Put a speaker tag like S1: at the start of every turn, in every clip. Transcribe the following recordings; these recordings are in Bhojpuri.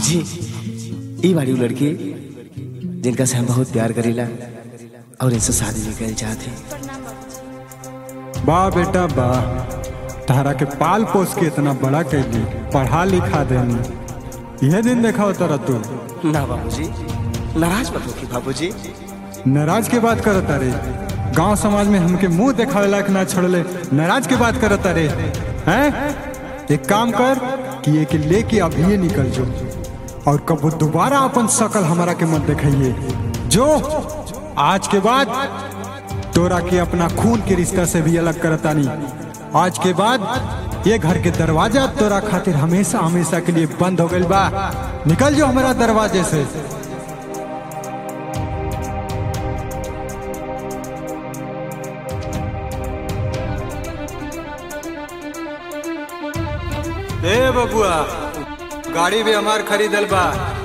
S1: जी ई बाड़ी उ लड़की जिनका से हम बहुत प्यार करीला और इनसे शादी भी करे चाहते
S2: वाह बेटा वाह तारा के पाल पोस के इतना बड़ा कैली पढ़ा लिखा देनी यह दिन देखा होता रह तू
S1: ना बाबूजी नाराज मत होखी बाबूजी
S2: नाराज के बात करता रे गांव समाज में हमके मुंह देखावे लायक ना छोड़ले नाराज के बात करता रे हैं एक काम कर कि ये के लेके अभी निकल जो और कब दोबारा अपन शकल हमारा के मत दिखाइए जो आज के बाद तोरा के अपना खून के रिश्ता से भी अलग करता नहीं आज के बाद ये घर के दरवाजा तोरा खातिर हमेशा हमेशा के लिए बंद हो गइल बा निकल जो हमारा दरवाजे से ए बबुआ गाड़ी भी हमार खरीदल बा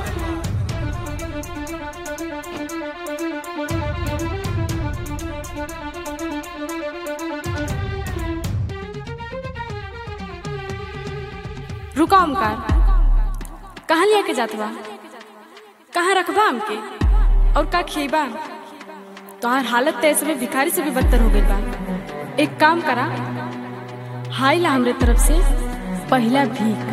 S3: रुका ओमकार कहाँ लिया के जात बा कहाँ रखबा हमके और का खिएबा तोहार हालत तो ऐसे में भिखारी से भी बदतर हो गई बा एक काम करा हाय ला हमरे तरफ से पहला भीख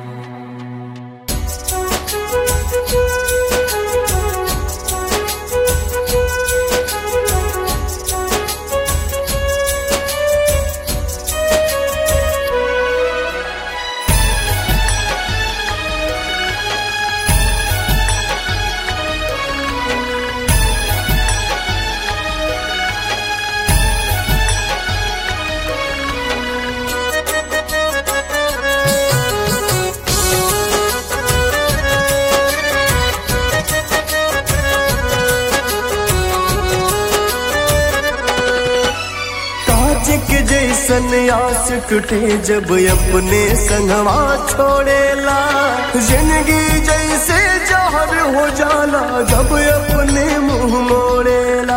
S4: कांच के जैसन आस टूटे जब अपने संगवा छोड़ेला जिंदगी जैसे जहर हो जाला जब अपने मुंह मोड़ेला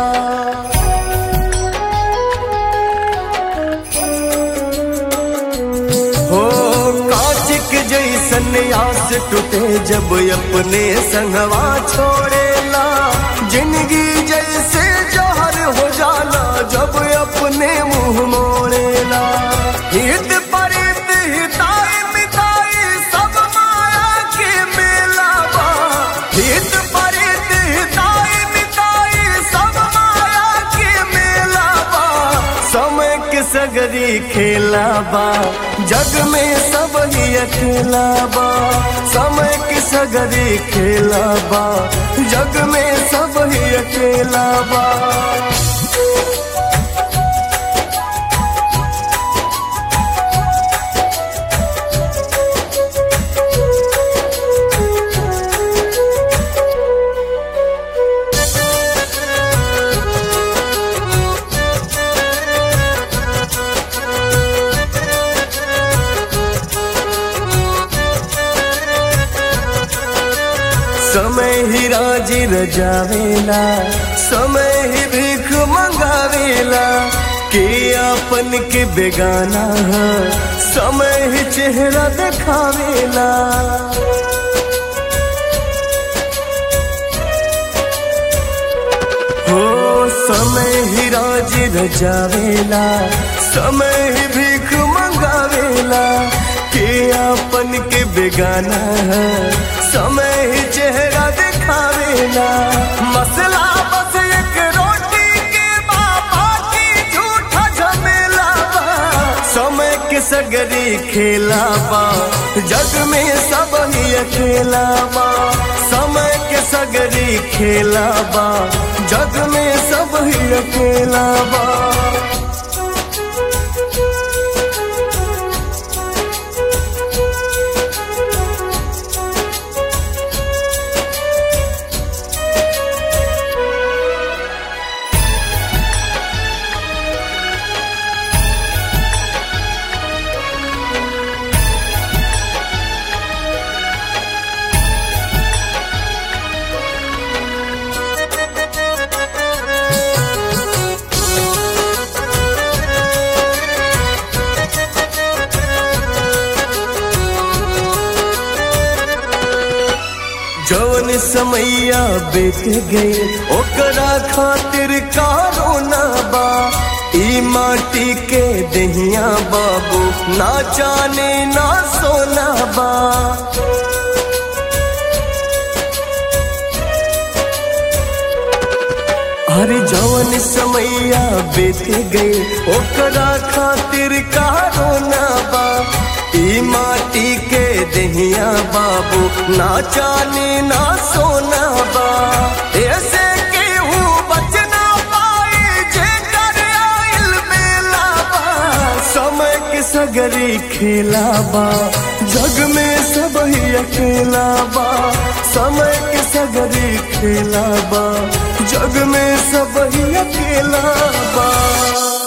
S4: हो कांच के जैसन आस टूटे जब अपने संगवा छोड़ेला जिंदगी जैसे जहर हो जाला जब अपने मुंह मोड़ेला हित परित हिताई मिताई सब माया के मेला बा हित परित हिताई मिताई सब माया के मेला बा समय के सगरी खेला बा जग में सब ही अकेला बा समय के सगरी खेला बा जग में सब ही अकेला बा समय ही राजी रजावेला समय ही भीख मंगावेला के अपन के बेगाना है समय ही चेहरा दिखावेला हो समय ही राजी रजावेला समय ही भीख मंगावेला के अपन के बेगाना है समय ही चेहरा दिखावेला मसला बस एक रोटी के बाबा की झूठा झमेला बा। समय के सगरी खेला बा जग में सब ही अकेला बा समय के सगरी खेला बा जग में सब ही अकेला बा जौन समैया बेट गए ओकरा खातिर कारो ना बा ई माटी के दहिया बाबू ना जाने ना सोना बा अरे जौन समैया बेट गए ओकरा खातिर कारो ना बा ई माटी के दहिया बाबू ना जाने ना सोना बा ऐसे केहू बचना पाए जे कर आइल बेला बा समय के सगरी खेला बा जग में सब ही अकेला बा समय के सगरी खेला बा जग में सब ही अकेला बा